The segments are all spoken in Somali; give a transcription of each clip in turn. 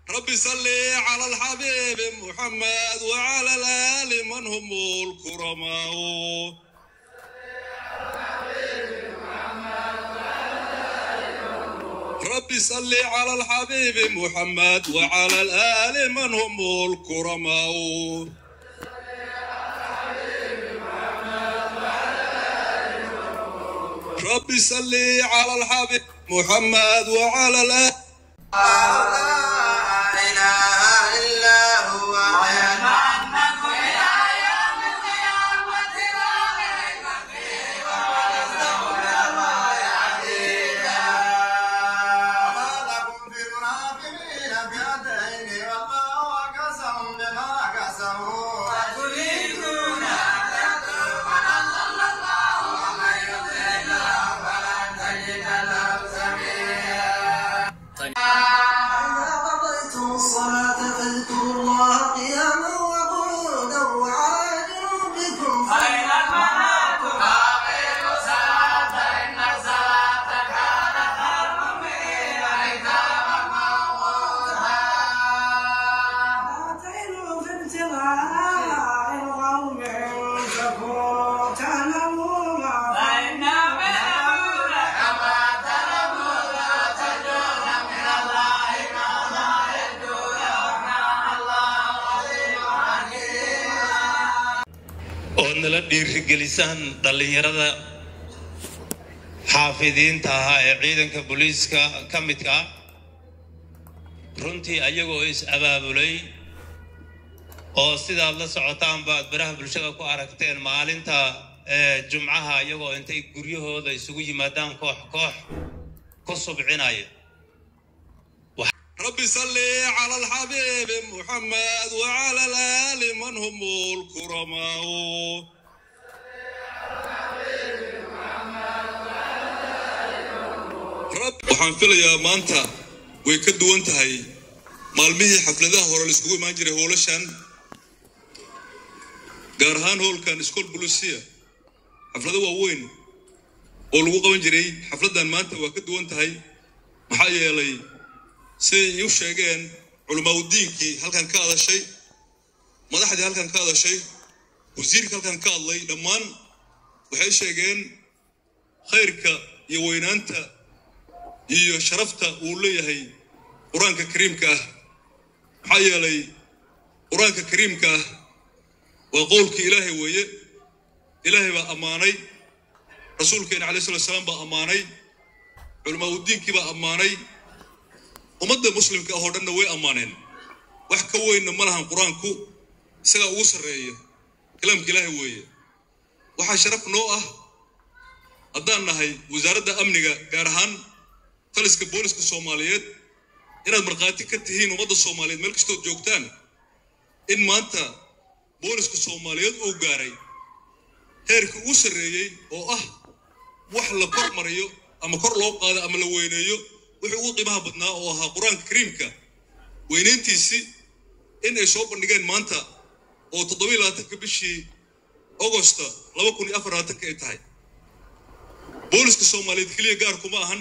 ربي صلي على الحبيب محمد وعلى الآل من هم الكرماء ربي صلي على الحبيب محمد وعلى الآل من هم الكرماء ربي صلي على الحبيب محمد وعلى الآل قضيتم الصلاة فاذكروا الله قياما وقعودا وعلى جنوبكم فاعتنوا في ابتغاء القوم تكونوا تعلمون oo nala dhiirigelisaan dhallinyarada xaafidiinta ahaa ee ciidanka booliiska ka midka ah runtii ayagoo is abaabulay oo sidaad la socotaanba aad baraha bulshada ku aragteen maalinta ee jumcaha iyagoo intay guryahooda isugu yimaadaan koox koox ku subcinaya ربي صلي على الحبيب محمد وعلى الآل من هم الكرماء رب waxaan filayaa maanta way ka duwan tahay maalmihii xafladaha hore la isugu imaan jiray hoolashan gaar ahaan hoolkan iskool bulisiya xaflado waaweyn oo lagu qaban jiray xafladdan maanta waa ka duwan tahay maxaa yeelay siday u sheegeen culamaauddiinkii halkan ka hadashay madaxdii halkan ka hadashay wasiirka halkan ka hadlay dhammaan waxay sheegeen khayrka iyo weynaanta iyo sharafta uu leeyahay qur-aanka kariimka ah maxaa yeelay qur-aanka kariimka ah waa qowlkii ilaahay weeye ilaahay baa ammaanay rasuulkeena calai slat salaam baa ammaanay culamaauddiinkii baa ammaanay ummadda muslimka ah oo dhanna way ammaaneen wax ka weynna ma lahan qur-aanku isagaa ugu sarreeya kalaamka ilaahay weeye waxaa sharaf noo ah haddaan nahay wasaaradda amniga gaar ahaan taliska booliska soomaaliyeed inaad markhaati ka tihiin ummadda soomaaliyeed meel kastood joogtaan in maanta booliska soomaaliyeed uu gaaray heerkii ugu sarreeyey oo ah wax la kor mariyo ama kor loo qaado ama la weyneeyo wuxuu ugu qiimaha badnaa oo ahaa qur-aanka kariimka weynayntiisii in ay soo bandhigeen maanta oo toddobiyi labaatanka bishii augosta laba kun iyo afar labaatanka ay tahay booliska soomaaliyeed keliya gaar kuma ahan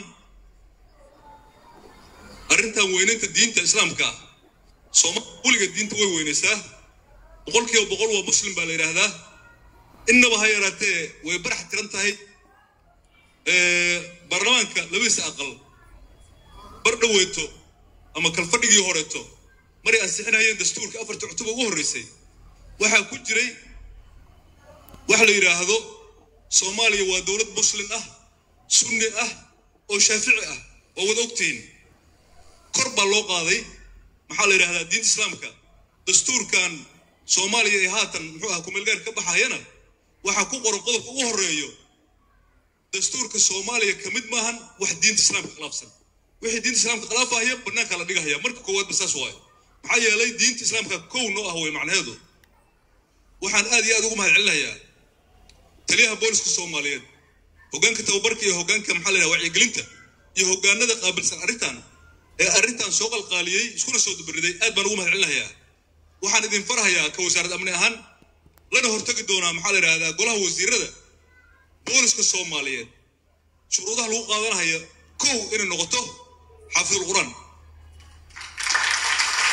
arrintan weynaynta diinta islaamka ah soomaaliya weliga diinta way weynaysaa boqolkiiba boqol waa muslim baa la yidhaahdaa innaba ha yaraatee way barax tiran tahay baarlamaanka labadiisa aqal bar dhaweyto ama kalfadhigii horeeto maray ansixinayeen dastuurka afarta cutub ugu horreysay waxaa ku jiray wax la yidhaahdo soomaaliya waa dowlad muslim ah sunni ah oo shaafici ah waa wada ogtihiin kor baa loo qaaday maxaa la yidhahdaa diinta islaamka dastuurkan soomaaliya ee haatan muxuu ah kumeelgaar ka baxayana waxaa ku qoran qodobka ugu horreeyo dastuurka soomaaliya ka mid maahan wax diinta islaamka khilaafsan wixii diinta islaamka khilaafahaya bannaanka la dhigahaya marka koowaadba saas waayo maxaa yeelay diinta islaamka kow noo ah way macnaheedu waxaan aad iyo aad ugu mahad celinayaa taliyaha booliska soomaaliyeed hoggaanka tababarka iyo hoggaanka maxaa la yidhaha wacyigelinta iyo hoggaanada qaabilsan arrintan ee arrintan soo qalqaaliyey iskuna soo dubariday aad baan ugu mahad celinayaa waxaan idin farhayaa ka wasaarad amni ahaan lana hortagi doonaa maxaa la yidhahdaa golaha wasiirada booliska soomaaliyeed shuruudaha lagu qaadanaya kow inay noqoto xaafidul qur'aan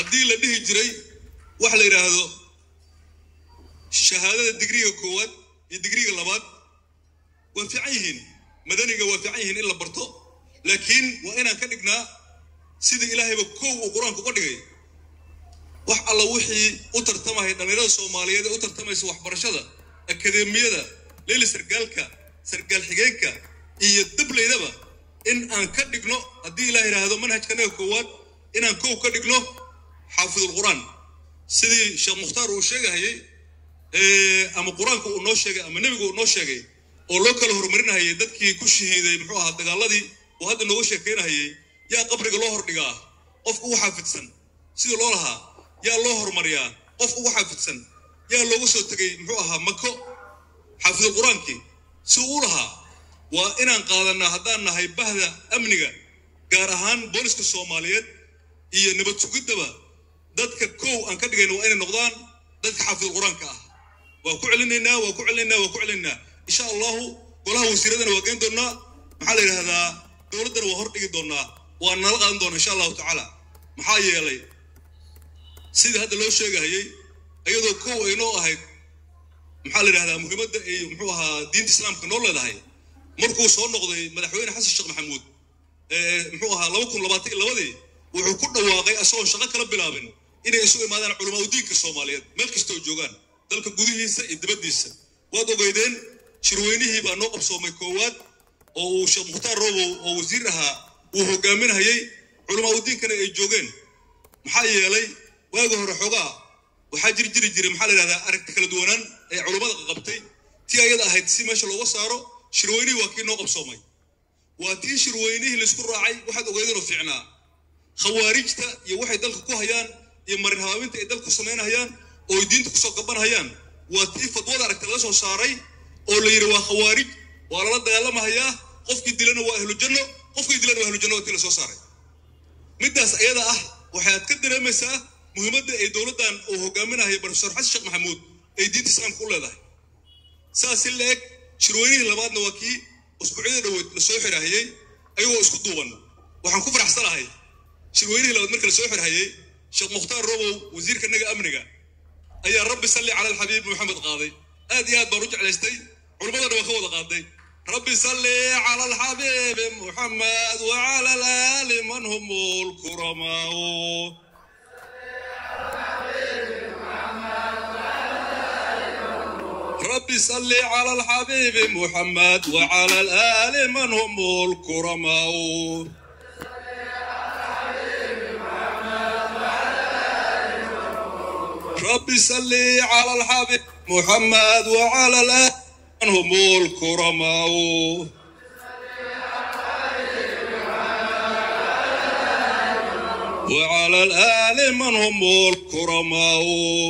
haddii la dhihi jiray wax la yidhaahdo shahaadada digriga koowaad iyo digriga labaad waa fiican yihiin madaniga waa fiican yihiin in la barto laakiin waa inaan ka dhignaa sida ilaahayba kow uu qur-aanku uga dhigay wax alla wixii u tartamaya dhallinyarada soomaaliyeed ee u tartamaysa waxbarashada akadeemiyada leeli sargaalka sargaal xigeenka iyo dablaydaba in aan ka dhigno haddii ilaah yidhaahdo manhajkanaga koowaad inaan kow ka dhigno xaafidulqur'aan sidii sheekh mukhtaar uu sheegahayay ama qur-aanka uu noo sheegay ama nebigu uu noo sheegay oo loo kala horumarinahayay dadkii ku shahiiday muxuu ahaa dagaaladii oo hadda nooga sheekeynahayay yaa qabriga loo hordhigaa qofka ugu xaafidsan sidii loo lahaa yaa loo horumariyaa qofka ugu xaafidsan yaa looga soo tegay muxuu ahaa mako xaafidul qur-aankii si uu lahaa waa inaan qaadanaa haddaan nahay bahda amniga gaar ahaan booliska soomaaliyeed iyo nabad sugiddaba dadka kow aan ka dhigayna waa inay noqdaan dadka xaafidul qur-aanka ah waa ku celinaynaa waa ku celinaynaa waa ku celinaynaa insha allahu golaha wasiiradana waa geen doonnaa maxaa la yidhahdaa dowladdana waa hor dhigi doonnaa waa nala qaadan doonaa insha allahu tacaala maxaa yeelay sidii hadda loo sheegahayay iyadoo kow ay noo ahayd maxaa la yidhahdaa muhiimadda ay muxuu ahaa diinta islaamka noo leedahay markuu soo noqday madaxweyne xasan sheekh maxamuud muxuu ahaa laba kun labaatan iyo labadii wuxuu ku dhawaaqay asagoon shaqo kala bilaabin inay isu imaadaan culamaa diinka soomaaliyeed meel kasta oo joogaan dalka gudihiisa iyo dibaddiisa waad ogeydeen shirweynihii baa noo qabsoomay koowaad oo uu sheekh mukhtaar robow oo wasiir ahaa uu hogaaminayay culamaa udiinkana ay joogeen maxaa yeelay waagi hore xoogaa waxaa jiri jiri jiray maxaa la yidhahdaa aragti kala duwanaan ee culummada qabtay tii ayada ahayd si meesha looga saaro shirweynihii waa kii noo qabsoomay waa tii shirweynihii laysku raacay waxaad ogeydeenoo fiicnaa khawaarijta iyo waxay dalka ku hayaan iyo marin habaabinta ay dalku samaynahayaan oo ay diinta kusoo gabanhayaan waa tii fadwada aragti laga soo saaray oo la yidhi waa khawaarij waa lala dagaalamahayaa qofkii dilana waa ahlu janno qofkii dilana waa ahlu janno waa tii la soo saaray middaas ayada ah waxaad ka dareemaysaa muhiimadda ay dowladdan uu hogaaminayo profesor xasan sheekh maxamuud ay diinta islaamka u leedahay saas si la eg shirweynihii labaadna waa kii usbuucyada dhoweed la soo xirahayey ayagoo isku duuban waxaan ku faraxsanahay shirweynihii labaad marka la soo xirhayey sheekh mukhtaar robow wasiirkanaga amniga ayaa rabbi salli cala alxabiib maxamed qaaday aad iyo aad baan u jeclaystay culimmadana waa ka wada qaaday rabbi salli cala alxabiibi muxamed wacala alaali man hum lkuramaau ربي صل على الحبيب محمد وعلى الآل من هم الكرماء ربي صل على الحبيب محمد وعلى الآل من هم الكرماء وعلى الآل من هم الكرماء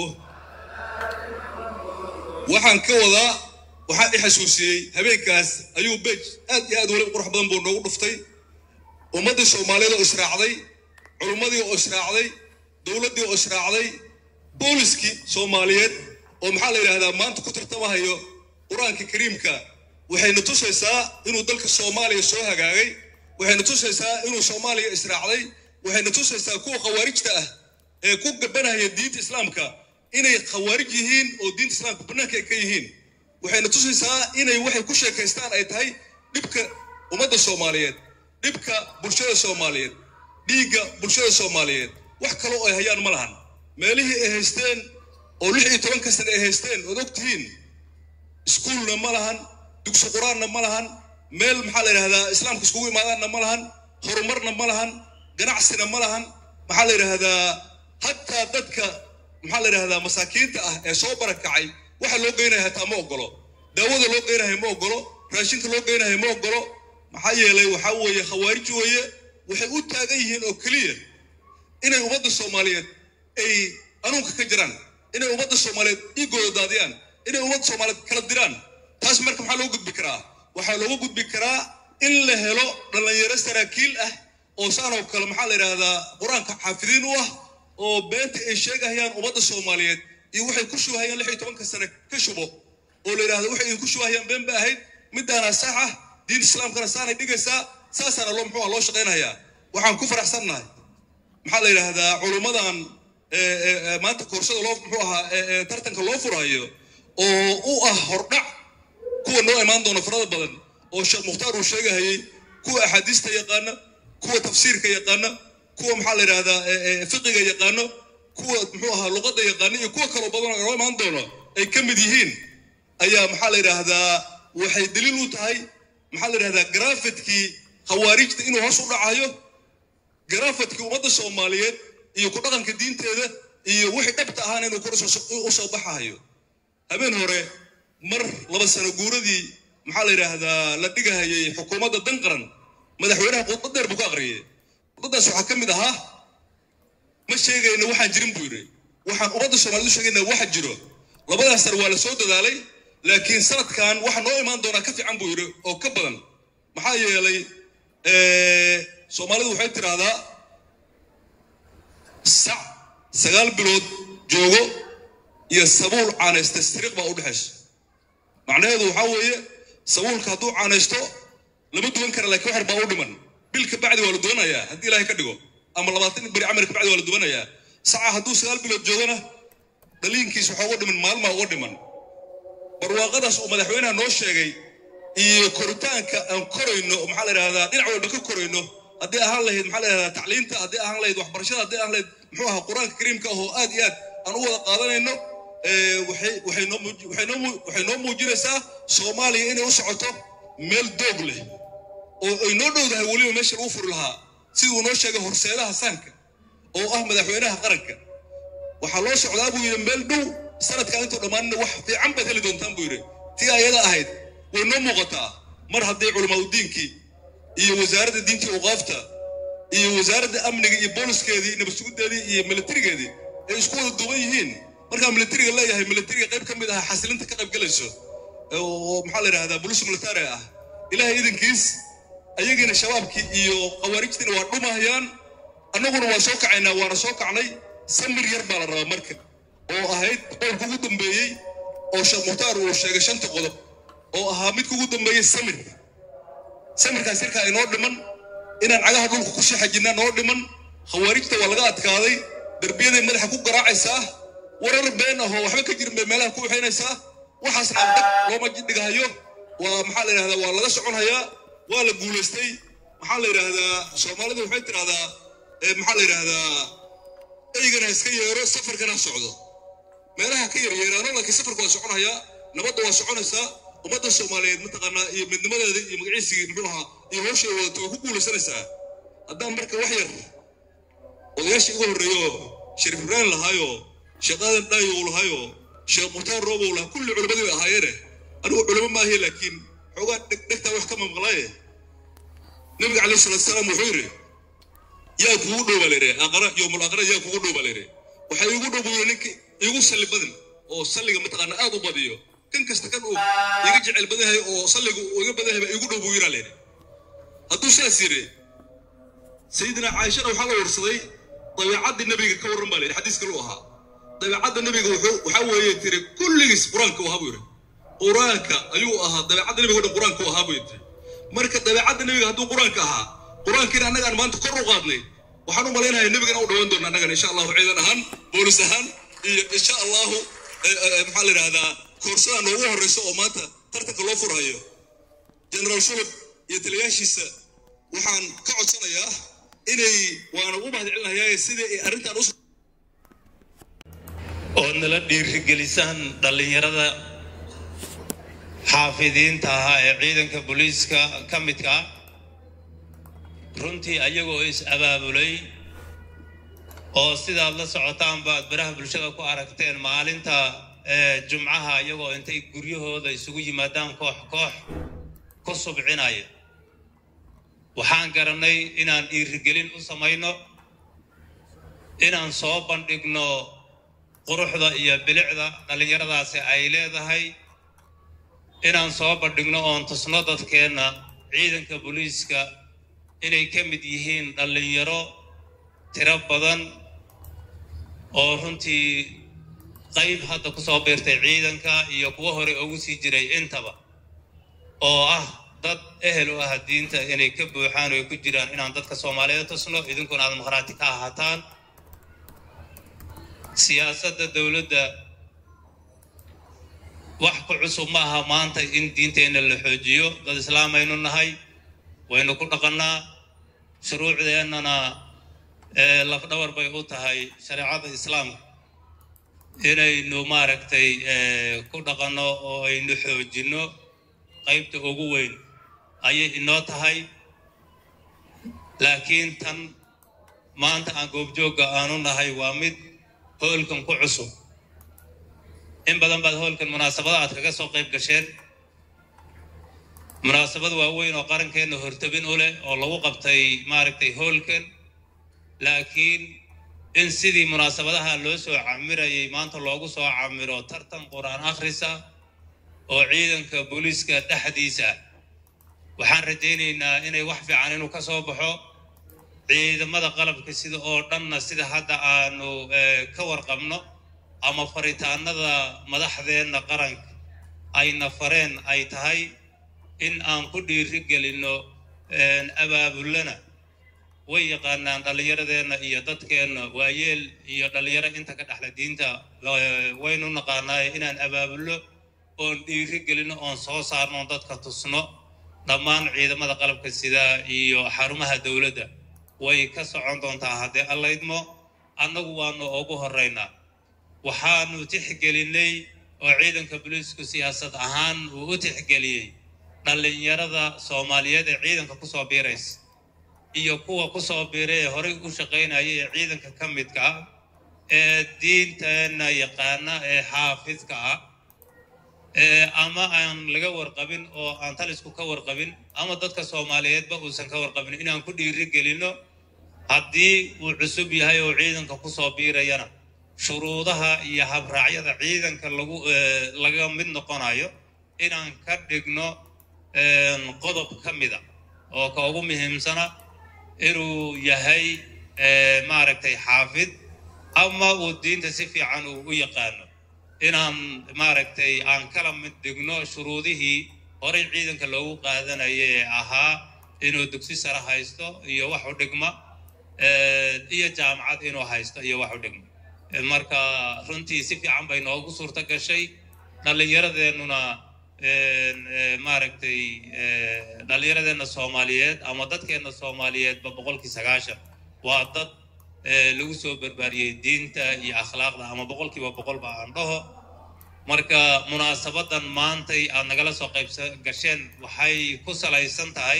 waxaan ka wadaa waxaa i xasuusiyey habeenkaas ayuu bej aad iyo aad weli qurux badan buu noogu dhuftay ummaddii soomaaliyeed oo israacday culummadii oo israacday dowladdii oo israacday booliskii soomaaliyeed oo maxaa la yidhahdaa maanta ku tartamahayo qur-aanka kariimka waxayna tusaysaa inuu dalka soomaaliya soo hagaagay waxayna tusaysaa inuu soomaaliya israacday waxayna tusaysaa kuwa khawaarijta ah ee ku gabanaya diinta islaamka inay khawaarij yihiin oo diinta islaamka bannaanka ay ka yihiin waxayna tusaysaa inay waxay ku sheekaystaan ay tahay dhibka ummadda soomaaliyeed dhibka bulshada soomaaliyeed dhiigga bulshada soomaaliyeed wax kale oo ay hayaan ma lahan meelihii ay haysteen oo lix iyo tobanka sane ay haysteen ood og tihiin iskuulna ma lahan dugsi qur-aanna ma lahan meel maxaa la yidhahdaa islaamka iskugu imaadaanna ma lahan horumarna ma lahan ganacsina ma lahan maxaa la yidhahdaa hataa dadka maxaa la yidhahdaa masaakiinta ah ee soo barakacay waxa loo geynaya hataa ma ogolo daawada loo geynayo ma ogolo raashinka loo geynayo ma ogolo maxaa yeelay waxaa weeye khawaarij weeye waxay u taagan yihiin oo keliya inay ummadda soomaaliyeed ay anuunka ka jiraan inay ummadda soomaaliyeed dhiigooda daadiyaan inay ummadda soomaaliyeed kala diraan taas marka maxaa loo gudbi karaa waxaa loogu gudbi karaa in la helo dhallinyaro saraakiil ah oo saanoo kale maxaa la yidhahdaa qur-aanka xaafidiin u ah oo beenta ay sheegahayaan ummadda soomaaliyeed iyo waxay ku shubahayaan lix iyo tobanka sane ka shubo oo la yidhahdo waxay idinku shubahayaan been ba ahayd midaana sax ah diinta islaamkana saanay dhigaysaa saasaana loo muxuu ah loo shaqaynayaa waxaan ku faraxsannahay maxaa la yidhaahdaa culummadan maanta koorsada loo muxuu ahaa tartanka loo furayo oo u ah hordhac kuwa noo imaan doona farada badan oo sheekh mukhtaar uu sheegahayey kuwa axaadiista yaqaana kuwa tafsiirka yaqaana kuwa maxaa la yidhahdaa fiqiga yaqaano kuwa muxuu ahaa luqadda yaqaana iyo kuwa kaloo badan oo noo imaan doono ay ka mid yihiin ayaa maxaa la yidhaahdaa waxay daliil u tahay maxaa la yidhahdaa grafidkii khawaarijta inuu hoos u dhacayo grafidkii ummadda soomaaliyeed iyo ku dhaqanka diinteeda iyo wixii dhabta ahaana inuu kor u soo baxayo habeen hore mar laba sano guuradii maxaa la yidhaahdaa la dhigahayay xukuumadda dan qaran madaxweynaha khudbad dheer buu ka aqriyay khudbadaas waxaa ka mid ahaa ma sheegayno waxaan jirin buu yidhi waxaan ummadda soomaaliyed u sheegayna waxa jiro labadaas sar waa la soo dadaalay laakiin sanadkan waxa noo imaan doonaa ka fiican buu yidhi oo ka badan maxaa yeelay soomaalidu waxay tidhaahdaa sac sagaal bilood joogo iyo sabuul caanaysta siriiq baa u dhexaysa macnaheedu waxaa weeye sabuulka hadduu caanaysto lama duwan kara laakiin waxar baa u dhiman bil ka bacdi waa la duwanayaa haddii ilaahay ka dhigo ama labaatan beri camar ka bacdi waa la duwanayaa saca hadduu sagaal bilood joogona dhaliinkiis waxaa uga dhiman maalmaa uga dhiman barwaaqadaas uu madaxweynaha noo sheegay iyo koritaanka aan korayno maxaa la yidhahdaa dhinac walba ka korayno haddii ahaan lahayd maxaa la yidhahdaa tacliinta haddii ahaan lahayd waxbarashada haddii ahaan lahayd muxuu ahaa qur-aanka kariimka ah oo aad iyo aad aan u wada qaadanayno waxay waxay noo muuj waxay noo muu waxay noo muujinaysaa soomaaliya inay u socoto meel doog leh oo ay noo dhowdahay weliba meesha lagu furi lahaa siduu noo sheegay horseedaha saanka oo ah madaxweynaha qaranka waxaa loo socdaa buu yidhi meel dhow sanadkan intuu dhammaanina wax fiican baad heli doontaan buu yidhi tii ayada ahayd way noo muuqataa mar haddii culamaadudiinkii iyo wasaaradda diintii uqaafta iyo wasaaradda amniga iyo booliskeedii iyo nabadsugudeedii iyo militarigeedii ay isku wada duuban yihiin markaa militariga leeyahay militariga qayb ka mid ah xasilinta ka qayb galayso oo maxaa la yidhahdaa bolis militari ah ilaahay idankiis ayagiina shabaabkii iyo khawaarijtiina waa dhumahayaan annaguna waa soo kacaynaa waana soo kacnay samir yar baa la rabaa marka oo ahayd qowlka ugu dambeeyey oo sheekh mukhtaar uu sheegay shanta qodob oo ahaa midka ugu dambeeyey samir samirkaas yarkaa inoo dhiman inaan cagaha dhulka ku shaxajinaa noo dhiman khawaarijta waa laga adkaaday derbiyaday madaxa ku garaacaysaa warar been ahoo waxba ka jirin bay meelaha ku waxaynaysaa waxaasna dhag looma dhigahayo waa maxaa la yidhahdaa waa laga soconhayaa waa la guulaystay maxaa la yidhaahdaa soomaalidu waxay tidhahdaa maxaa la yidhaahdaa eygana iska yeero safarkana socdo meelaha ka yaryeeraano laakiin safarka waa soconhayaa nabadda waa soconaysaa ummadda soomaaliyeed mataqaanaa iyo midnimadeeda iyo magaciisigii muxuu ahaa iyo hawshay wadato way ku guulaysanaysaa haddaan marka wax yar odayaashii ugu horreeyo shariif ibraahim lahaayoo sheekh aadan dhaayo uu lahaayoo sheekh mukhtaar roobow lahaa kulli culimmadii bay ahaayeene anigu culimo maahiye laakiin xoogaa dhegtaa wax ka mamaqlaaye nabiga calayhi salaatu salaam wuxuu yidhi yaa kugu dhow baa layidhi aqara yowmul aqara yaa kugu dhow baa layidhi waxaa iigu dhow buu yidhi ninki iigu salli badan oo salliga mataqaana aad u badiyo kan kasta kan uu iga jecel badan yahay oo salliga uu iga badan yahay baa iigu dhow buu yidhaa layidhi hadduu sidaas yidhi sayidina caaishana waxaa la warsaday dabeecaddii nabiga ka warran baa layidhi xadiis kale u ahaa dabeecadda nabiga wuxuu waxaa weeye tiri kulligiis qur-aanka u ahaa buu yidhi qur-aanka ayuu ahaa dabeecadda nabiga o dhan qur-aanka u ahaa buu yidhi marka dabeecadda nabiga hadduu qur-aanka ahaa qur-aankiina annaga aan maanta kor u qaadnay waxaan u malaynayaa nebigana u dhawaan doona annagana insha allahu ciidan ahaan boolis ahaan iyo insha allahu maxaa la yidhahdaa koorsada noogu horreysa oo maanta tartanka loo furhayo generaal sulub iyo taliyaashiisa waxaan ka codsanayaa inay waana ugu mahadcelinayaa sidii ay arrintan u ood nala dhiirigelisaan dhallinyarada xaafidiinta ahaa ee ciidanka booliiska ka midka ah runtii ayagoo is abaabulay oo sidaad la socotaan baad baraha bulshada ku aragteen maalinta jumcaha iyagoo intay guryahooda isugu yimaadaan koox koox ku subcinaya waxaan garanay inaan dhiirigelin u samayno inaan soo bandhigno quruxda iyo bilicda dhallinyaradaasi ay leedahay inaan soo bandhigno oon tusno dadkeenna ciidanka booliiska inay ka mid yihiin dhallinyaro tiro badan oo runtii qayb hadda ku soo biirtay ciidanka iyo kuwo hore ugu sii jiray intaba oo ah dad ehel u ah diinta inay ka buuxaan oo ay ku jiraan inaan dadka soomaaliyeed tusno idinkuna aad maqhraati ka ahaataan siyaasadda dowladda wax ku cusub ma aha maanta in diinteenna la xoojiyo dad islaamaynu nahay waynu ku dhaqannaa shuruucdeennana lafdhabar bay u tahay shareecada islaamka inaynu maaragtay ku dhaqanno oo aynu xoojinno qaybta ugu weyn ayay inoo tahay laakiin tan maanta aan goobjoogga aanu nahay waa mid hoolkan ku cusub in badan baad hoolkan munaasabada aad kaga soo qayb gasheen munaasabad waaweyn oo qarankeenna hortabin u leh oo lagu qabtay maaragtay hoolkan laakiin in sidii munaasabadaha loo soo camirayay maanta loogu soo camiro tartan qur-aan akhrisa oo ciidanka booliiska dhexdiisa waxaan rajaynaynaa inay wax fiican inuu ka soo baxo ciidamada qalabka sida oo dhanna sida hadda aanu ka warqabno ama faritaanada madaxdeenna qaranka ayna fareen ay tahay in aan ku dhiiri gelinno abaabullana way yaqaanaan dhallinyaradeenna iyo dadkeenna waayeel iyo dhallinyaro inta ka dhexla diinta waynu naqaanaaye inaan abaabullo oon dhiiri gelinno oon soo saarno oon dadka tusno dhammaan ciidamada qalabka sida iyo xarumaha dowladda way ka socon doontaa haddee allaydmo annagu waanu ugu horraynaa waxaanu tixgelinnay oo ciidanka booliisku siyaasad ahaan uu u tixgeliyey dhallinyarada soomaaliyeed ee ciidanka ku soo biiraysa iyo kuwa ku soo biiray ee horay u shaqaynaya ee ciidanka ka midka ah ee diinteenna yaqaana ee xaafidka ah ama aan laga warqabin oo aan talisku ka warqabin ama dadka soomaaliyeedba uusan ka warqabin inaan ku dhiiri gelinno haddii uu cusub yahay oo ciidanka ku soo biirayana shuruudaha iyo habraacyada ciidanka lagu laga mid noqonayo inaan ka dhigno qodob ka mida oo ka ugu muhiimsana inuu yahay maaragtay xaafid ama uu diinta si fiican uu u yaqaano inaan maaragtay aan kala mid dhigno shuruudihii horay ciidanka loogu qaadanaya ee ahaa inuu dugsi sare haysto iyo wax u dhigma iyo jaamacad inuu haysto iyo wax u dhigma marka runtii si fiican bay noogu suurto gashay dhallinyaradeenuna maaragtay dhallinyaradeenna soomaaliyeed ama dadkeenna soomaaliyeedba boqolkii sagaashan waa dad lagu soo barbaariyey diinta iyo akhlaaqda ama boqolkiiba boqolba aan dhaho marka munaasabadan maantay aad nagala soo qaybsa gasheen waxay ku salaysan tahay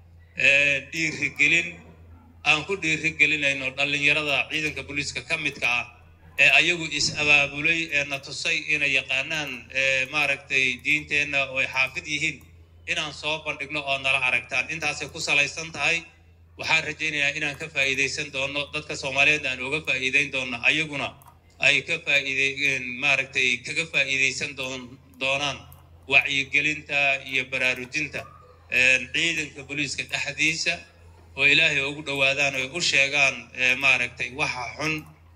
dhiirigelin aan ku dhiirigelinayno dhallinyarada ciidanka booliiska ka midka ah ee ayagu is-abaabulay ee na tusay inay yaqaanaan maaragtay diinteenna oo ay xaafid yihiin inaan soo bandhigno oo nala aragtaan intaasay ku salaysan tahay waxaan rajaynayaa inaan ka faa'iidaysan doono dadka soomaaliyeed aan uga faa'iidayn doono ayaguna ay ka faa'iideen maaragtay kaga faa'iidaysan doon doonaan wacyigelinta iyo baraarujinta ciidanka booliiska dhexdiisa oo ilaahay ugu dhowaadaan oo u sheegaan maaragtay waxa xun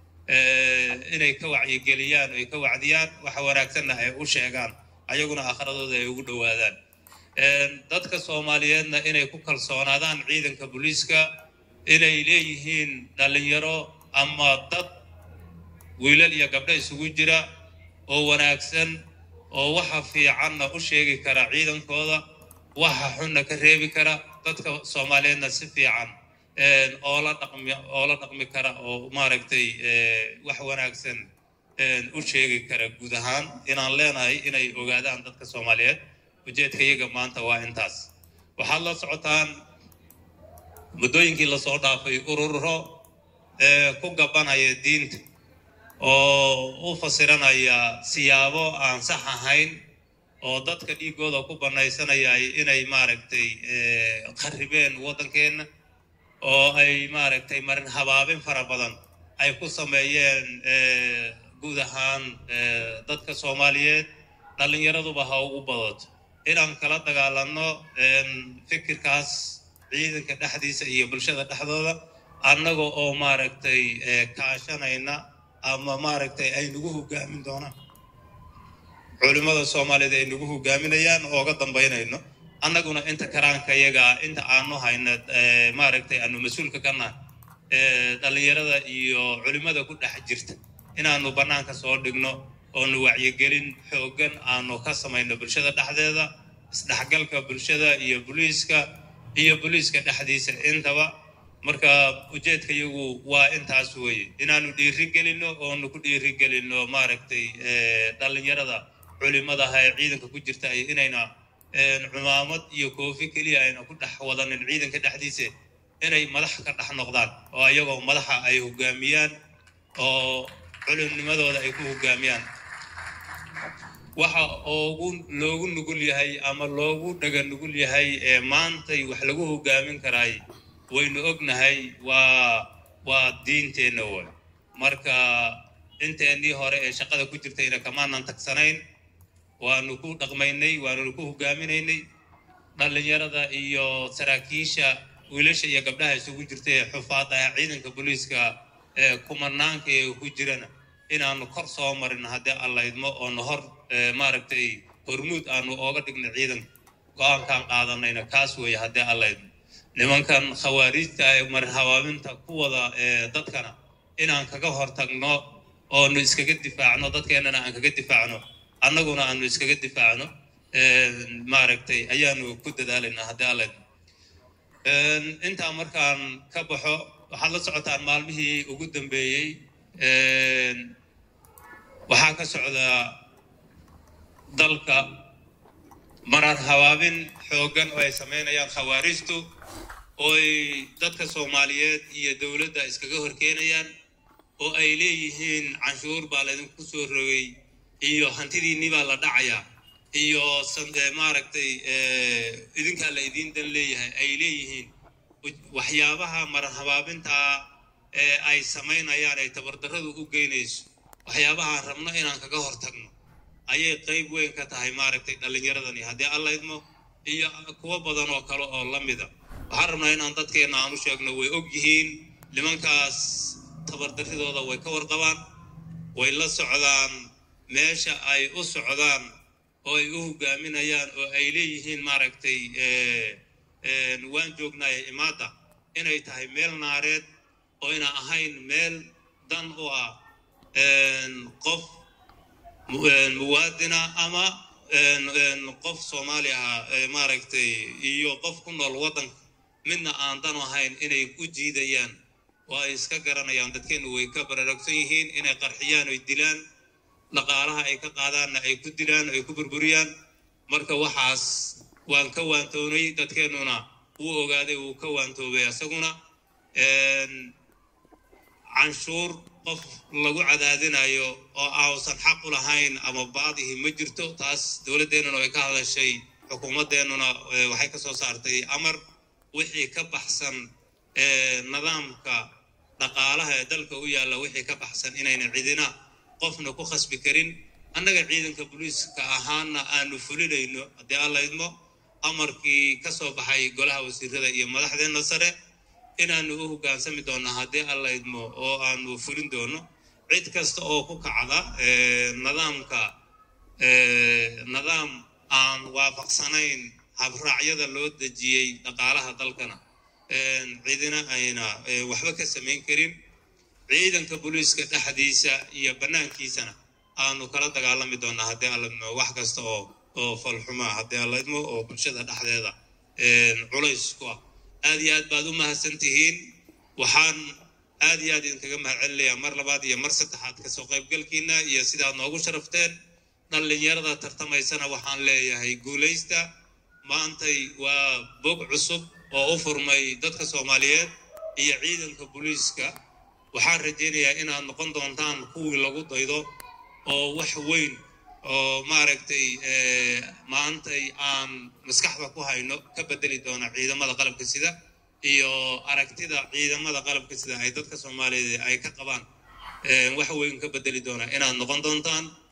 inay ka wacyigeliyaan oo ay ka wacdiyaan waxa wanaagsanna ay u sheegaan ayaguna akhradooda ay ugu dhowaadaan dadka soomaaliyeedna inay ku kalsoonaadaan ciidanka booliiska inay leeyihiin dhallinyaro ama dad wiilal iyo gabdho isugu jira oo wanaagsan oo waxa fiicanna u sheegi kara ciidankooda waxa xunna ka reebi kara dadka soomaaliyeedna si fiican oola dhaqmi oola dhaqmi kara oo maaragtay wax wanaagsan u sheegi kara guud ahaan inaan leenahay inay ogaadaan dadka soomaaliyeed ujeedka iyaga maanta waa intaas waxaad la socotaan muddooyinkii lasoo dhaafay ururo ku gabanaya diinta oo u fasiranaya siyaabo aan sax ahayn oo dadka dhiigooda ku banaysanaya inay maaragtay kharibeen waddankeenna oo ay maaragtay marin habaabin fara badan ay ku sameeyeen guud ahaan dadka soomaaliyeed dhallinyaraduba ha ugu badato inaan kala dagaalanno fikirkaas ciidanka dhexdiisa iyo bulshada dhexdooda annaga oo maaragtay kaashanayna ama maaragtay ay nagu hogaamin doonaan culimmada soomaaliyeed ay nagu hogaaminayaan ooga dambaynayno annaguna inta karaanka yaga inta aanu hayna maaragtay aanu mas-uulka ka nahay dhallinyarada iyo culimmada ku dhex jirta inaanu bannaanka soo dhigno oonu wacyigelin xooggan aanu ka samayno bulshada dhexdeeda isdhexgalka bulshada iyo booliiska iyo booliiska dhexdiisa intaba marka ujeedka iyagu waa intaas weeye inaanu dhiiri gelinno oonu ku dhiiri gelinno maaragtay dhallinyarada culimadaha ee ciidanka ku jirta ay inayna cumaamad iyo koofi keliya ayna ku dhex wadanin ciidanka dhexdiisa inay madax ka dhex noqdaan oo iyagoo madaxa ay hogaamiyaan oo culimnimadooda ay ku hogaamiyaan waxa ugu loogu nugul yahay ama loogu dhaga nugul yahay ee maantay wax lagu hogaamin karaay waynu ognahay waa waa diinteenna way marka inteennii hore ee shaqada ku jirtayna kamaanan tagsanayn waanu ku dhaqmaynay waanunu ku hogaaminaynay dhallinyarada iyo saraakiisha wiilasha iyo gabdhaha isugu jirta ee xufaada ah ciidanka booliiska ee kumanaanka ee ku jirana inaanu kor soo marin haddii allaydmo oonu hor maaragtay hormuud aanu ooga dhigna ciidanka go-aankaan qaadanayna kaas weeye haddii allaydmo nimankan khawaariijta ee marin habaabinta ku wada dadkana inaan kaga hortagno oonu iskaga difaacno dadkeennana aan kaga difaacno annaguna aanu iskaga difaacno maaragtay ayaanu ku dadaalaynaa haddii allaydmo intaa markaan ka baxo waxaad la socotaan maalmihii ugu dambeeyey waxaa ka socdaa dalka marar habaabin xooggan oo ay samaynayaan khawaarijtu oo ay dadka soomaaliyeed iyo dowladda iskaga horkeenayaan oo ay leeyihiin canshuur baa laydinku soo rogay iyo hantidiinni baa la dhacayaa iyo maaragtay idinkaa la idiin dan leeyahay ay leeyihiin waxyaabaha marar habaabintaa ee ay samaynayaan ay tabardarradu u geynayso waxyaabahaan rabno inaan kaga hortagno ayay qayb weyn ka tahay maaragtay dhallinyaradani haddii alla idmo iyo kuwo badan oo kale oo la mida waxaan rabnaa inaan dadkeenna aan u sheegno way og yihiin nimankaas tabardarridooda way ka warqabaan way la socdaan meesha ay u socdaan oo ay u hogaaminayaan oo ay leeyihiin maaragtay waan joognaaya imaadda inay tahay meel naareed oo ina ahayn meel dan u ah qof muwaadina ama qof soomaali ah maaragtay iyo qof ku nool waddanka midna aan dan ahayn inay u jiidayaan oo ay iska garanayaan dadkeennu way ka baraarugsan yihiin inay qarxiyaan oy dilaan dhaqaalaha ay ka qaadaanna ay ku dilaan ay ku burburiyaan marka waxaas waan ka waantoonay dadkeennuna wuu ogaaday wuu ka waantoobay isaguna canshuur qof lagu cadaadinayo oo ausan xaq u lahayn ama baadihi ma jirto taas dowladdeennuna way ka hadashay xukuumaddeennuna waxay ka soo saartay amar wixii ka baxsan nidaamka dhaqaalaha ee dalka u yaalla wixii ka baxsan inayna cidina qofna ku khasbi karin annaga ciidanka booliiska ahaana aanu fulinayno haddii alla idmo amarkii ka soo baxay golaha wasiirada iyo madaxdeenna sare inaanu u hoggaansami doonno haddii alla idmo oo aanu fulin doono cid kasta oo ku kacda nidaamka nidaam aan waafaqsanayn habraacyada loo dejiyey dhaqaalaha dalkana cidina ayna waxba ka samayn karin ciidanka booliiska dhexdiisa iyo bannaankiisana aanu kala dagaalami doonaa haddii alla idmo wax kasta oo oo falxumaa haddii alla idmo oo bulshada dhexdeeda culays ku ah aad iyo aad baad u mahadsan tihiin waxaan aad iyo aad idinkaga mahad celinayaa mar labaad iyo mar saddexaad kasoo qaybgalkiina iyo sidaad noogu sharafteen dhallinyarada tartamaysana waxaan leeyahay guulaysta maantay waa bog cusub oo u furmay dadka soomaaliyeed iyo ciidanka booliiska waxaan rajaynayaa inaad noqon doontaan kuwii lagu daydo oo wax weyn oo maaragtay maantay aan maskaxda ku hayno ka bedeli doona ciidamada qalabka sida iyo aragtida ciidamada qalabka sida ay dadka soomaaliyeed ay ka qabaan wax weyn ka bedeli doona inaad noqon doontaan